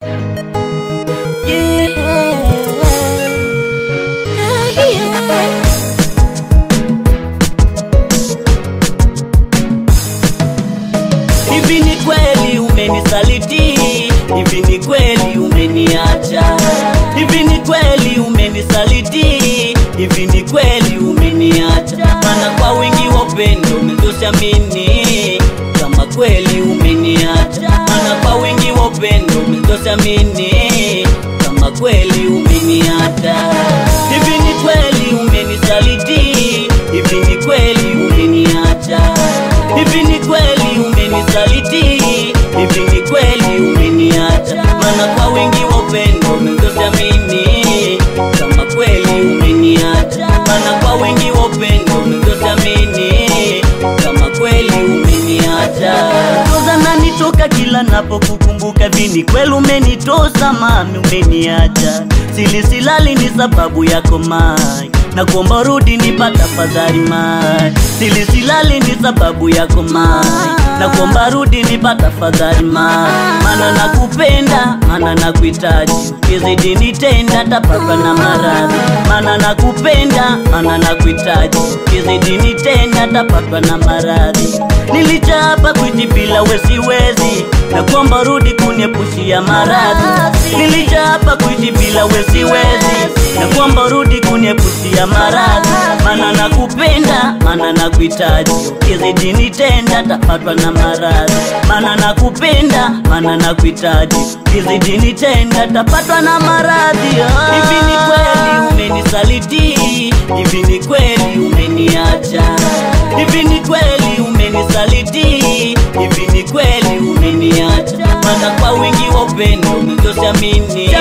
Hivi ni kweli umenisaliti? Hivi ni kweli umeniacha? Hivi ni kweli umenisaliti? Hivi ni kweli umeniacha? Maana kwa wingi wa upendo umezusha mini kama kweli umeniacha. Maana kwa wingi wa upendo umezusha mini kama kweli umeniacha. Hivi ni kweli umenisaliti? Hivi ni kweli umeniacha? Hivi ni kweli umenisaliti? Hivi ni kweli umeniacha? Maana kwa wingi wa upendo umezusha mini kama kweli umeniacha. Maana kwa wingi wa upendo umezusha mini kama kweli umeniacha. Toza nanitoka kila napokukumbuka, vini kweli umenitosa mami, umeniacha. Sili silali ni sababu yako mai na kuomba rudi nipata fadhali mai. Sili silali ni sababu yako mai na kuomba rudi nipata fadhali mai. Mana nakupenda, mana nakuhitaji, kizidi nitenda tapatwa na maradhi. Mana nakupenda, mana nakuhitaji, kizidi nitenda tapatwa na maradhi. Nilichapa kuishi bila wesiwezi, na kuomba rudi kuniepushia maradhi. Nilichapa kuishi bila wesiwezi, na kuomba rudi kuniepushia maradhi. Mana nakupenda, mana nakuhitaji, kizidi nitenda tapatwa na maradhi. Mana nakupenda, mana nakuhitaji, kizidi nitenda tapatwa na maradhi. Oh. Hivi ni kweli umenisaliti? Hivi ni kweli umeniacha? Hivi ni kweli umenisaliti? Hivi ni kweli umeniacha? Maana kwa wingi wa upendo umezosha mini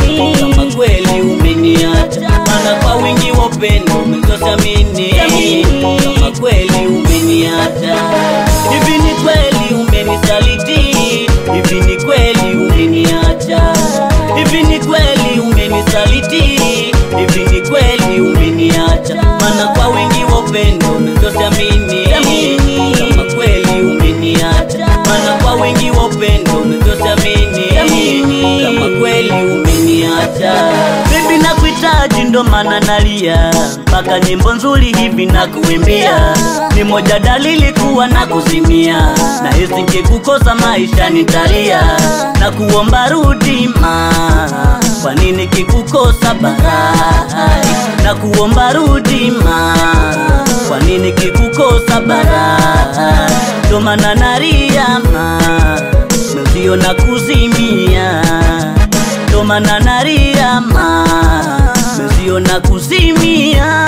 kama kweli umeniacha. Maana kwa wingi wa upendo umezosha mini kama kweli umeniacha. Hivi ni kweli umenisaliti? Hivi ni kweli umeniacha? Hivi ni kweli umenisaliti? Hivi ni kweli umeniacha? Maana kwa wingi wa upendo umezosha mini kama kweli umeniacha. Maana kwa wingi wa upendo umezosha mini kama kweli umeniacha. Baby nakuhitaji ndo maana nalia, mpaka nyimbo nzuri hivi na kuimbia, ni moja dalili kuwa na kuzimia, na hisi nikikukosa maisha nitalia, na kuomba rudi ma, kwa nini kikukosa barai, na kuomba rudi ma, kwa nini kikukosa barai, ndo maana nalia ma, mwenzio na kuzimia ndo maana nalia ma mwenzio na kuzimia.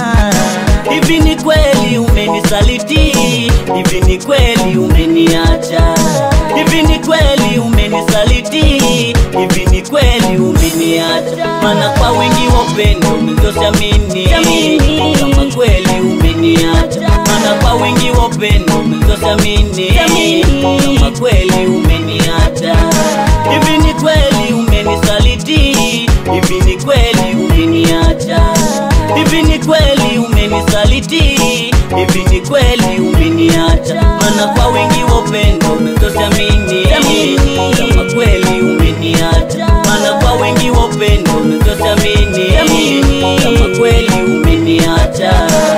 Hivi ni kweli umenisaliti? Hivi ni kweli umeniacha? Hivi ni kweli umenisaliti? Hivi ni kweli umeniacha? Maana kwa wingi wa upendo umezosha mini kama kweli umeniacha. Maana kwa wingi wa upendo umezosha mini kama kweli umeniacha. Hivi ni kweli umenisaliti? Hivi ni kweli umeniacha? Hivi ni kweli umenisaliti? Hivi ni kweli umeniacha? Maana kwa wingi wa upendo umezosha mini kama kweli umeniacha. Maana kwa wingi wa upendo umezosha mini kama kweli umeniacha.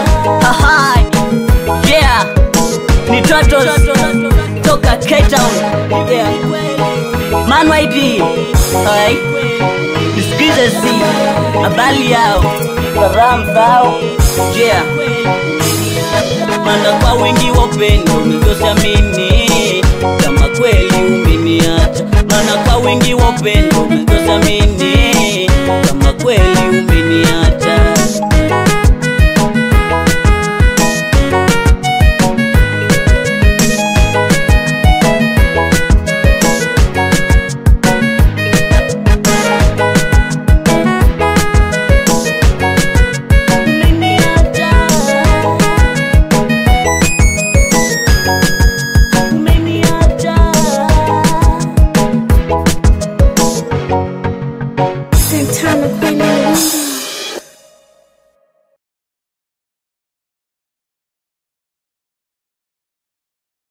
Aha, yeah, ni Totos toka Cape Town, yeah. Man YD, alright. Nisikize zi habari yao salamu zao, yeah. Maana kwa wingi wa upendo umezosha mini kama kweli